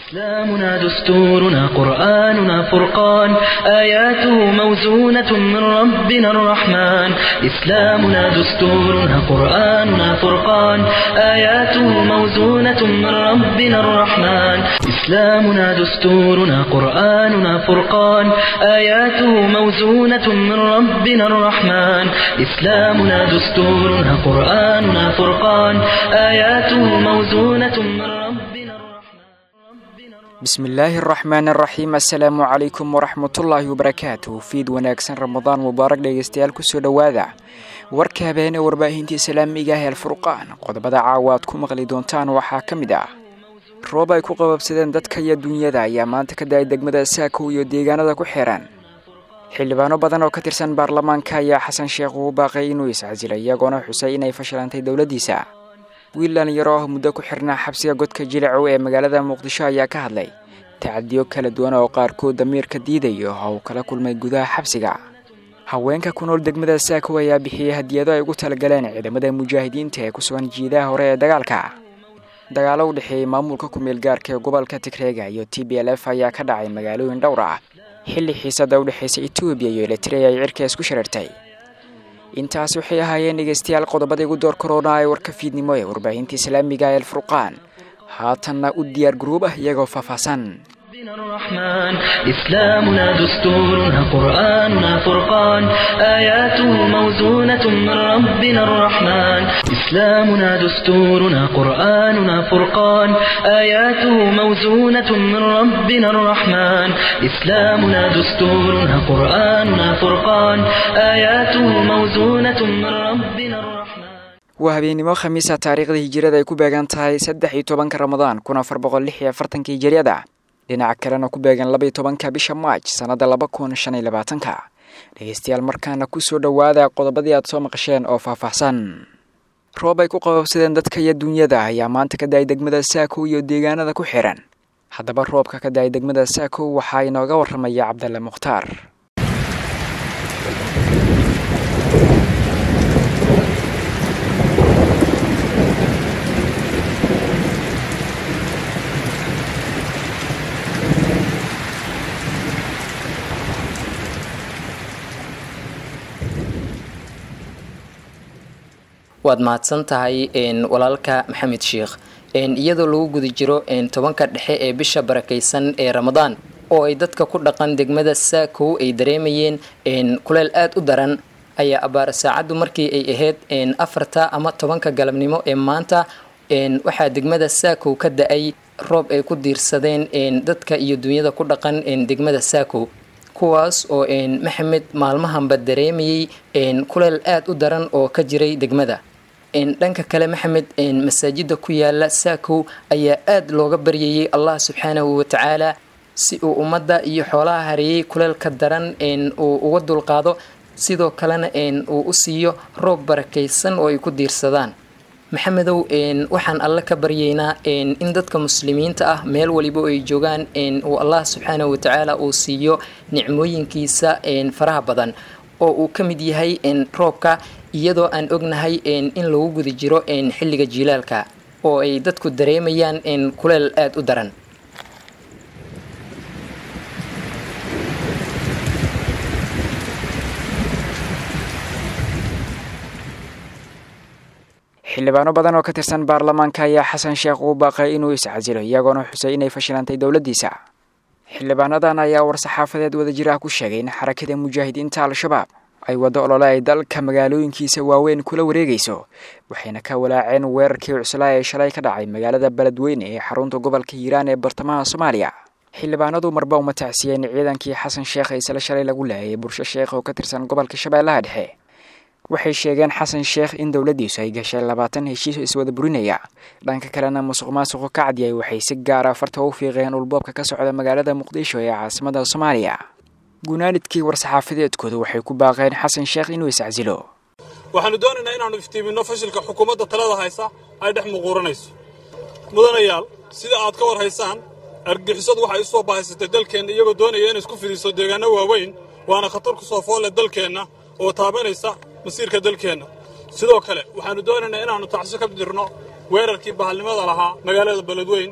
إسلامنا دستورنا قرآننا فرقان آياته موزونة من ربنا الرحمن إسلامنا دستورنا قرآننا فرقان آياته موزونة من ربنا الرحمن إسلامنا دستورنا قرآننا فرقان آياته موزونة من ربنا الرحمن إسلامنا دستورنا قرآننا فرقان آياته موزونة من ربنا الرحمن bismillaahi araxmaan araxiim assalaamu calaykum waraxmatullaahi wabarakaatuh fiid wanaagsan ramadaan mubaarak dhegeystayaal kusoo dhowaada warka habeene warbaahinta islaamiga ah alfurqaan qodobada caawa aad ku maqli doontaan waxaa ka mid ah roob ay ku qababsadeen dadka iyo dunyada ayaa maanta ka da-ay degmada saakow iyo deegaanada ku xiran xildhibaano badan oo ka tirsan baarlamaanka ayaa xasan sheekh ugu baaqay inuu iscasilay iyagoona xusay inay fashilantay dowladdiisa wiil dhalinyaro ah muddo ku xirnaa xabsiga godka jilacow ee magaalada muqdisho ayaa ka hadlay tacadiyo kala duwan oo qaarkood damiirka diidayo oo uu kala kulmay gudaha xabsiga haweenka ku nool degmada saakow ayaa bixiyey hadiyado ay ugu talagaleen ciidamada mujaahidiinta ee ku sugan jiidaha hore ee dagaalka dagaalo u dhexeeyey maamulka ku-meel gaarka ee gobolka tigreega iyo t b l f ayaa ka dhacay magaalooyin dhowr ah xilli xiisada u dhexaysa etoobiya iyo eritrea ay cirka isku shareertay intaas waxay ahaayeen dhegeystayaal qodobada igu door korona ee warka fiidnimo ee warbaahinta islaamiga ee alfurqaan haatanna u diyaar garuub ah iyagoo faahfaahsan ربنا الرحمن إسلامنا دستورنا قرآننا فرقان آياته موزونة من ربنا الرحمن إسلامنا دستورنا قرآننا فرقان آياته موزونة من ربنا الرحمن إسلامنا دستورنا قرآننا فرقان آياته موزونة من ربنا الرحمن waa habeennimo khamiisa taariikhda hijirada ay ku beegan tahay saddex iyo tobanka ramadaan kun afar boqol lix iyo afartanka hijiriyada dhinaca kalena ku beegan laba iyo tobanka bisha maaj sannada laba kun shan iyo labaatanka dhegeystayaal markaana kusoo dhowaada qodobadii aad soo maqasheen oo faahfaahsan roob ay ku qababsadeen dadka iyo dunyada ayaa maanta ka da-ay degmada saakow iyo deegaanada ku xiran haddaba roobka ka da-ay degmada saakow waxaa inooga waramaya cabdalle mukhtaar waad mahadsan tahay walaalka maxamed sheikh iyadoo lagu guda jiro tobanka dhexe ee bisha barakaysan ee ramadaan oo ay dadka ku dhaqan degmada saakow ay dareemayeen kuleel aada u daran ayaa abaara saacaddu markii ay ahayd afarta ama tobanka galabnimo ee maanta waxaa degmada saakow ka da-ay roob ay ku diirsadeen dadka iyo dunyada ku dhaqan degmada saakow kuwaas oo maxamed maalmahanba dareemayey kuleel aada u daran oo ka jiray degmada dhanka kale maxamed masaajida ku yaala saakow ayaa aada looga baryayey allah subxaanahu watacaala si uu ummadda iyo xoolaha hareeyey kuleelka daran uu uga dulqaado sidoo kalena uu u siiyo roob barakaysan oo ay ku diirsadaan maxamedow waxaan alle ka baryaynaa in dadka muslimiinta ah meel waliba ay joogaan uu allah subxaanahu watacaala uu siiyo nicmooyinkiisa faraha badan oo uu ka mid yahay roobka iyadoo aan ognahay in lagu guda jiro xilliga jiilaalka oo ay dadku dareemayaan kuleel aada u daran xildhibaano badan oo ka tirsan baarlamaanka ayaa xasan sheekh ugu baaqay inuu iscasilo iyagoona xusay inay fashilantay dowladdiisa xildhibaanadan ayaa war-saxaafadeed wadajir ah ku sheegay in xarakada mujaahidiinta al-shabaab ay waddo olole ay dalka magaalooyinkiisa waaweyn kula wareegayso waxayna ka walaaceen weerarkii cuslaa ee shalay ka dhacay magaalada beledweyne ee xarunta gobolka hiiraan ee bartamaha soomaaliya xildhibaanadu marba uma tacsiyeen ciidankii xasan sheekh ee isla shalay lagu laayay bulsho sheekh oo ka tirsan gobolka shabeellaha dhexe waxay sheegeen xasan sheekh in dowladdiisu ay gashay labaatan heshiis iswada burinaya dhanka kalena musuq maasuqu ka cadiyay waxay si gaara farta u fiiqeen ulboobka ka socda magaalada muqdisho ee caasimada soomaaliya gunaanidkii war-saxaafadeedkooda waxay ku baaqeen xasan sheekh inuu iscasilo waxaannu doonaynaa inaannu iftiiminno fashilka xukuumadda talada haysa ay dhex muquuranayso mudanayaal sida aad ka war haysaan argixisadu waxay u soo bahaysatay dalkeenna iyagoo doonaya inay isku fidiso deegaanno waaweyn waana khatar ku soo foolle dalkeenna oo taabanaysa masiirka dalkeenna sidoo kale waxaannu doonaynaa inaannu tacso ka dirno weerarkii bahalnimada lahaa magaalada beledweyn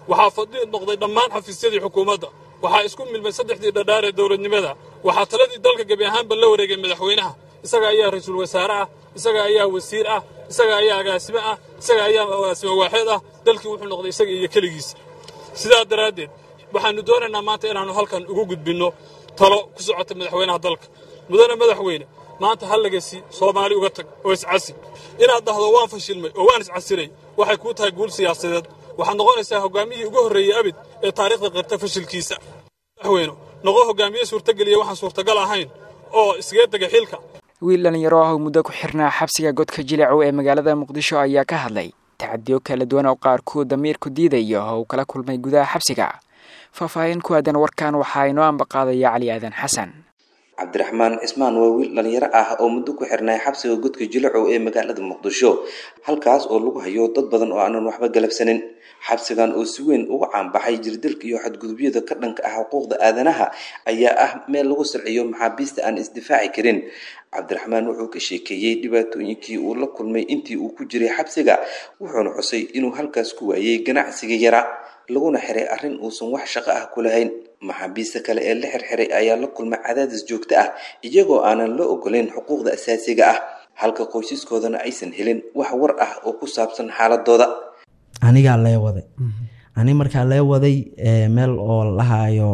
waxaa fadhiid noqday dhammaan xafiisyadii xukuumadda waxaa isku milmay saddexdii dhadhaar ee dowladnimada waxaa taladii dalka gebi ahaanba la wareegay madaxweynaha isaga ayaa ra-iisul wasaare ah isaga ayaa wasiir ah isaga ayaa agaasime ah isaga ayaa agaasime waaxeed ah dalkii wuxuu noqday isaga iyo keligiisa sidaa daraaddeed waxaannu doonaynaa maanta inaannu halkan ugu gudbinno talo ku socota madaxweynaha dalka mudane madaxweyne maanta hallagasi soomaali uga tag oo iscasi inaad dhahdo waan fashilmay oo waan iscasilay waxay kuu tahay guul siyaasadeed waxaad noqonaysaa hoggaamiyihii ugu horreeyey abid ee taariikhda qirta fashilkiisa madaxweyne noqo hoggaamiye suurtageliya waxaan suurtagal ahayn oo iskaga dega xilka wiil dhallinyaro ah oo muddo ku xirnaa xabsiga godka jilecow ee magaalada muqdisho ayaa ka hadlay tacadiyo kala duwan oo qaarkood damiirku diidayo oo uu kala kulmay gudaha xabsiga faahfaahin ku aadan warkan waxaa inoo ambaqaadaya cali aadan xasan cabdiraxmaan cismaan waa wiil dhallinyaro ah oo muddo ku xirnay xabsiga godka jilacow ee magaalada muqdisho halkaas oo lagu hayo dad badan oo aanan waxba galabsanin xabsigan oo si weyn uga caanbaxay jirdilka iyo xadgudubyada ka dhanka ah xuquuqda aadanaha ayaa ah meel lagu sirciyo maxaabiista aan isdifaaci karin cabdiraxmaan wuxuu ka sheekeeyey dhibaatooyinkii uu la kulmay intii uu ku jiray xabsiga wuxuuna xusay inuu halkaas ku waayey ganacsiga yara laguna xiray arrin uusan wax shaqo ah ku lahayn maxaabiista kale ee la xirxiray ayaa la kulmay cadaadis joogto ah iyagoo aanan la ogolayn xuquuqda asaasiga ah halka qoysaskoodana aysan helin wax war ah oo ku saabsan xaaladooda anigaa lee waday ani markaa lee waday meel oo lahaayo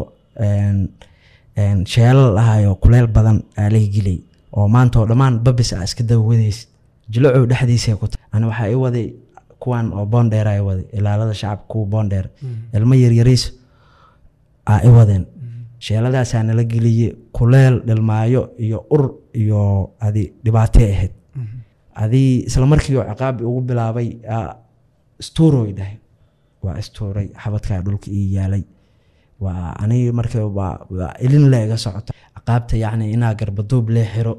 sheelal lahayo kuleel badan aa laga gelay oo maanta oo dhammaan babis a iska daba wadaysid jilacow dhexdiisa ku tahay ani waxaa i waday kuwan oo boondheer a i waday ilaalada shacabka kuwa boondheer ilmo yaryariis aa i wadeen sheeladaasaa nala geliyey kuleel dhilmaayo iyo ur iyo adi dhibaatay ahayd adii isla markii oo ciqaabi ugu bilaabay stuuroy dhahay waa istuuray xabadkaa dhulka ii yaalay waa anigi marka waa ilin le iga socoto ciqaabta yacni inaa garbaduub lee xiro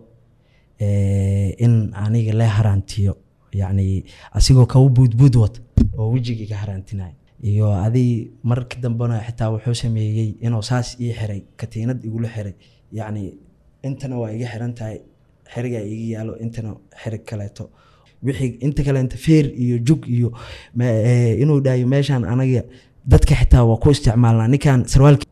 in aniga lee haraantiyo yacni asigoo kaba buudbuud wata oo wejigii ka haraantinayo iyo adii marka dambena xitaa wuxuu sameeyey inuu saas ii xiray katiinad igula xiray yacni intana waa iga xiran tahay xerigaa iga yaalo intana xerig kaleeto wixii inta kaleenta feer iyo jug iyo inuu dhahayo meeshaan anaga dadka xitaa waa ku isticmaalnaa ninkan sarwaalki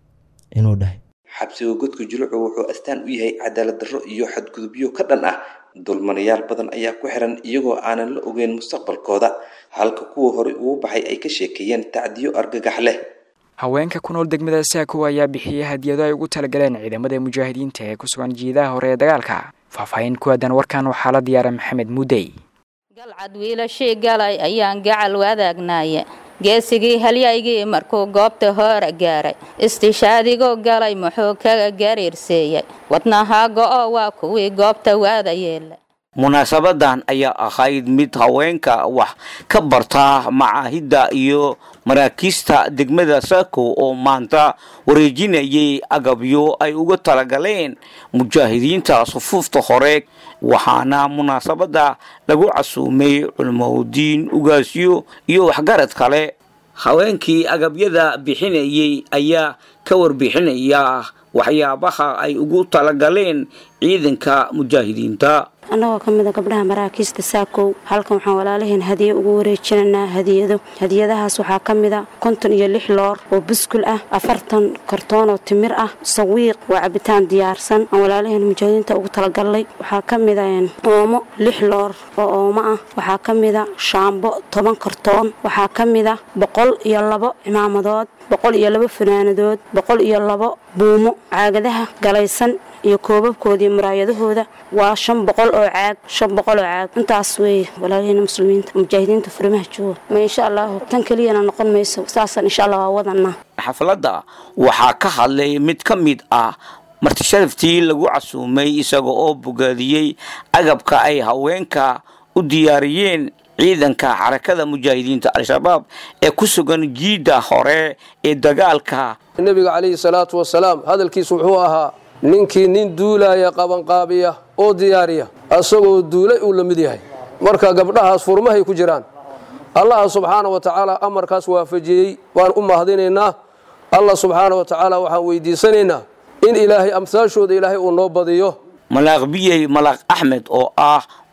inuu dhahay xabsiga godka julucu wuxuu astaan u yahay cadaalad darro iyo xadgudubyo ka dhan ah dulmanayaal badan ayaa ku xiran iyagoo aanan la ogeyn mustaqbalkooda halka kuwa horey ugu baxay ay ka sheekeeyeen tacdiyo argagax leh haweenka ku nool degmada saako ayaa bixiyey hadiyado ay ugu talagaleen ciidamada mujaahidiinta ee ku sugan jiidaha hore ee dagaalka faahfaahin ku aadan warkan waxaa la diyaara maxamed muudey galcad wiilashii galay ayaan gacal wadaagnaye geesigii halyaygii markuu goobta hoora gaaray istishaadigo galay muxuu kaga gariirseeyey wadnahaago oo waa kuwii goobta waada yeela munaasabadan ayaa ahayd mid haweenka wax ka barta macaahidda iyo maraakiista degmada saako oo maanta wareejinayay agabyo ay uga talagaleen mujaahidiinta sufuufta hore waxaana munaasabada lagu casuumay culmowdiin ugaasyo iyo waxgarad kale haweenkii agabyada bixinayay ayaa ka warbixinaya waxyaabaha ay ugu talagaleen ciidanka mujaahidiinta annagoo ka mida gabdhaha maraakiista saakow halkan waxaan walaalaheen hadiye ugu wareejinaynaa hadiyado hadiyadahaas waxaa ka mida konton iyo lix loor oo buskul ah afartan kartoon oo timir ah sawiiq waa cabitaan diyaarsan aan walaalaheen mujaahidiinta ugu talagalnay waxaa ka mida oomo lix loor oo oomo ah waxaa ka mida shaambo toban kartoon waxaa ka mida boqol iyo labo cimaamadood boqol iyo labo fanaanadood boqol iyo labo buumo caagadaha galaysan iyo koobabkoodii muraayadahooda waa shan boqol oo caag shan boqol oo caag intaas weeye walaalaheyna muslimiinta mujaahidiinta furimaha jooga ma insha allahu tan keliyana noqon mayso saasaan insha allah waa wadanaa xafladda waxaa ka hadlay mid ka mid ah martisharaftii lagu casuumay isaga oo bogaadiyey agabka ay haweenka u diyaariyeen ciidanka xarakada mujaahidiinta al-shabaab ee ku sugan jiidda hore ee dagaalka nebiga calayhi salaatu wasalaam hadalkiisu wuxuu ahaa ninkii nin duulaaya qabanqaabiya oo diyaariya asagoo duulay uu la mid yahay marka gabdhahaas furmahay ku jiraan allah subxaana wa tacaala amarkaas waafajiyey waan u mahadinaynaa allah subxaana wa tacaala waxaan weydiisanaynaa in ilaahay amsaashooda ilaahay uu noo badiyo malaaq biyey malaaq axmed oo ah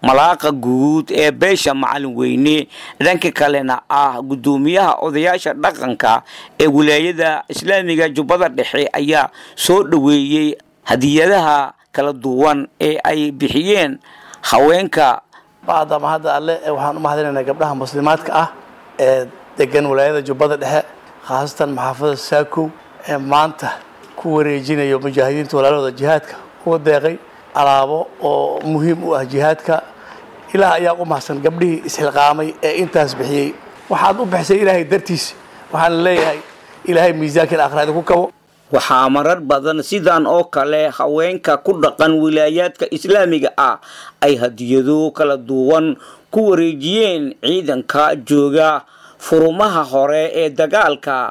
malaaqa guud ee beesha macalin weyne dhanka kalena ah guddoomiyaha odayaasha dhaqanka ee wilaayada islaamiga jubbada dhexe ayaa soo dhoweeyey hadiyadaha kala duwan ee ay bixiyeen haweenka bacdama hadda alle waxaan u mahadinaynaa gabdhaha muslimaadka ah ee degan wilaayada jubbada dhexe khaasatan maxaafada saakow ee maanta ku wareejinayo mujaahidiinta walaalahooda jihaadka uga deeqay alaabo oo muhiim u ah jihaadka ilaah ayaa u mahadsan gabdhihii isxilqaamay ee intaas bixiyey waxaad u bixisay ilaahay dartiis waxaan leeyahay ilaahay miisaankan aakhiraada ku kabo waxaa marar badan sidan oo kale haweenka ku dhaqan wilaayaadka islaamiga ah ay hadiyado kala duwan ku wareejiyeen ciidanka jooga furumaha hore ee dagaalka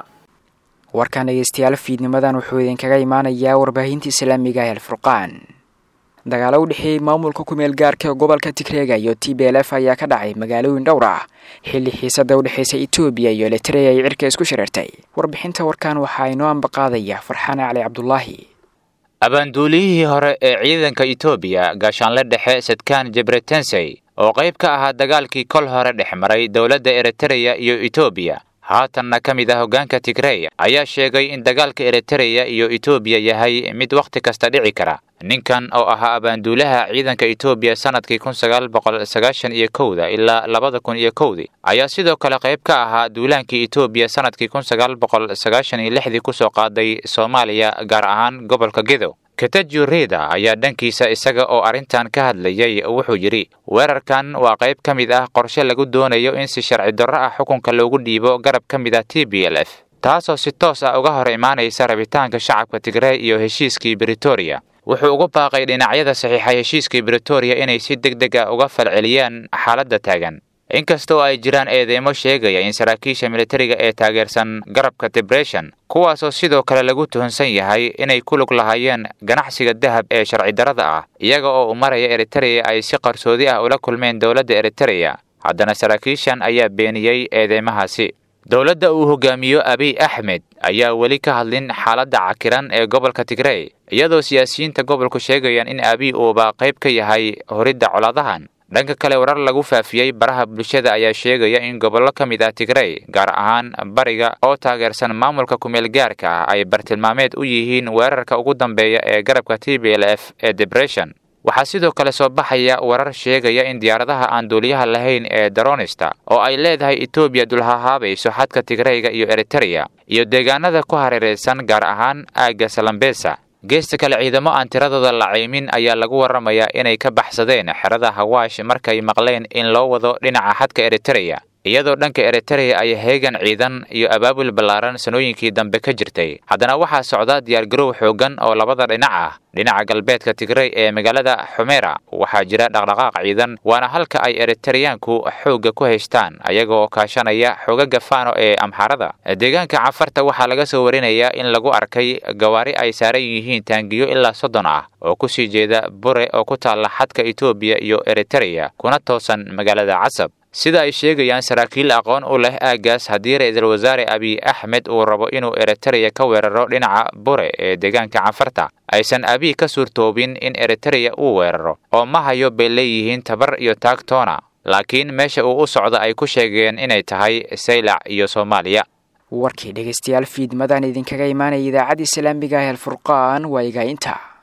warkan dhegeystayaal fiidnimadan wuxuu idinkaga imaanayaa warbaahinta islaamiga ee alfurqaan dagaalo u dhexeeyey maamulka kumeel gaarka ee gobolka tigreega iyo t b l f ayaa ka dhacay magaalooyin dhowr ah xilli xiisada u dhexeysa etoobiya iyo eritrea ay cirka isku shareertay warbixinta warkan waxaa inoo ambaqaadaya farxaan cali cabdulaahi abaanduuliyihii hore ee ciidanka etoobiya gaashaanle dhexe sadkaan jebretensey oo qayb ka ahaa dagaalkii kol hore dhex maray dowladda eritreya iyo etoobiya haatanna ka mid ah hoggaanka tigrey ayaa sheegay in dagaalka eritreya iyo etoobiya yahay mid wakhti kasta dhici kara ninkan oo ahaa abaanduulaha ciidanka etoobiya sanadkii kun sagaal boqol sagaashan iyo kowda ilaa labada kun iyo kowdii ayaa sidoo kale qayb ka ahaa duulaankii etoobiya sanadkii kun sagaal boqol sagaashan iyo lixdii kusoo qaaday soomaaliya gaar ahaan gobolka gedow katajo reda ayaa dhankiisa isaga oo arrintan ka hadlayay wuxuu yidhi weerarkan waa qayb ka mid ah qorshe lagu doonayo in si sharci darro ah xukunka loogu dhiibo garab ka mid ah t b l f taasoo si toos ah uga hor imaanaysa rabitaanka shacabka tigrey iyo heshiiskii britoria wuxuu ugu baaqay dhinacyada saxiixa heshiiskii britoria inay si deg deg ah uga falceliyaan xaaladda taagan inkastoo ay jiraan eedeymo sheegaya in saraakiisha militariga ee taageersan garabka debression kuwaasoo sidoo kale lagu tuhunsan yahay inay ku lug lahaayeen ganacsiga dahab ee sharci darrada ah iyaga oo u maraya eritreya ay si qarsoodi ah ula kulmeen dowladda eritreya haddana saraakiishan ayaa beeniyey eedeymahaasi dowladda uu hogaamiyo abiy axmed ayaa weli ka hadlin xaaladda cakiran ee gobolka tigrey iyadoo siyaasiyiinta gobolku sheegayaan in abiy uuba qayb ka yahay horidda coladahan dhanka kale warar lagu faafiyey baraha bulshada ayaa sheegaya in gobollo ka mid ah tigrey gaar ahaan bariga oo taageersan maamulka kumeel gaarka ah ay bartilmaameed u yihiin weerarka ugu dambeeya ee garabka t b l f ee debression waxaa sidoo kale soo baxaya warar sheegaya in diyaaradaha aan duuliyaha lahayn ee daronista oo ay leedahay etoobiya dulhahaabayso xadka tigreyga iyo eritreya iyo deegaanada ku hareeraysan gaar ahaan aagga salambesa geesta kale ciidamo aan tiradooda la caymin ayaa lagu warramayaa inay ka baxsadeen xerada hawaash markay maqleen in loo wado dhinaca xadka eritreya iyadoo dhanka eritreya ay heegan ciidan iyo abaabul ballaaran sanooyinkii dambe ka jirtay haddana waxaa socda diyaargarow xooggan oo labada dhinac ah dhinaca galbeedka tigrey ee magaalada xumera waxaa jira dhaqdhaqaaq ciidan waana halka ay eritareyaanku xoogga ku haystaan ayagoo kaashanaya xoogaga faano ee amxaarada deegaanka cafarta waxaa laga soo warinayaa in lagu arkay gawaari ay saaran yihiin taangiyo ilaa soddon ah oo kusii jeeda bure oo ku taalla xadka etoobiya iyo eritereya kuna toosan magaalada casab sida ay sheegayaan saraakiil aqoon u leh aaggaas haddii ra-iisul wasaare abiy axmed uu rabo inuu eritereya ka weeraro dhinaca bure ee deegaanka cafarta aysan abiy ka suurtoobin in eritereya uu weeraro oo ma hayo bay leeyihiin tabar iyo taagtoona laakiin meesha uu u socdo ay ku sheegeen inay tahay saylac iyo soomaaliya warkii dhegaystayaal fiidmadan idinkaga imaanaya idaacadda islaamiga ah alfurqaan waa igaainta